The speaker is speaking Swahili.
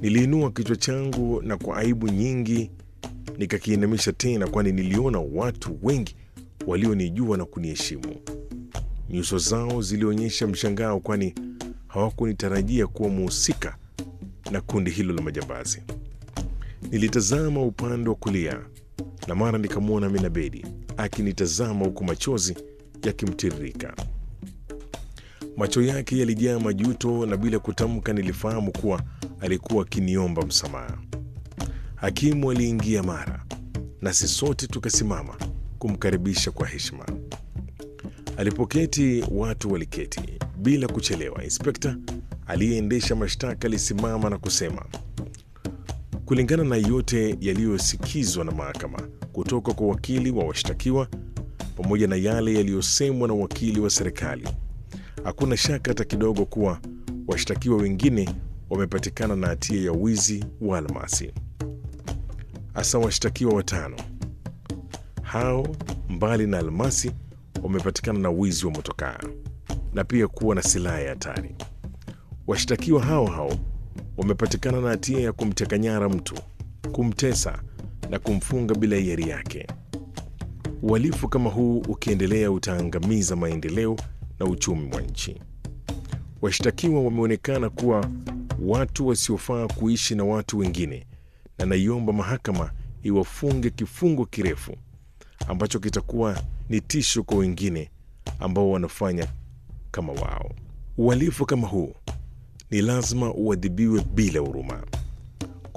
Niliinua kichwa changu na kwa aibu nyingi nikakiinamisha tena, kwani niliona watu wengi walionijua na kuniheshimu. Nyuso zao zilionyesha mshangao, kwani hawakunitarajia kuwa muhusika na kundi hilo la majambazi. Nilitazama upande wa kulia na mara nikamwona Minabedi akinitazama huku machozi yakimtiririka. Macho yake yalijaa majuto na bila kutamka nilifahamu kuwa alikuwa akiniomba msamaha. Hakimu aliingia mara, nasi sote tukasimama kumkaribisha kwa heshima. Alipoketi watu waliketi. Bila kuchelewa, inspekta aliyeendesha mashtaka alisimama na kusema, kulingana na yote yaliyosikizwa na mahakama kutoka kwa wakili wa washtakiwa pamoja na yale yaliyosemwa na wakili wa serikali, hakuna shaka hata kidogo kuwa washtakiwa wengine wamepatikana na hatia ya wizi wa almasi, hasa washtakiwa watano hao, mbali na almasi, wamepatikana na wizi wa motokaa na pia kuwa na silaha ya hatari. Washtakiwa hao hao wamepatikana na hatia ya kumteka nyara mtu, kumtesa na kumfunga bila hiari yake. Uhalifu kama huu ukiendelea utaangamiza maendeleo na uchumi wa nchi. Washtakiwa wameonekana kuwa watu wasiofaa kuishi na watu wengine, na naiomba mahakama iwafunge kifungo kirefu ambacho kitakuwa ni tisho kwa wengine ambao wanafanya kama wao. Uhalifu kama huu ni lazima uadhibiwe bila huruma.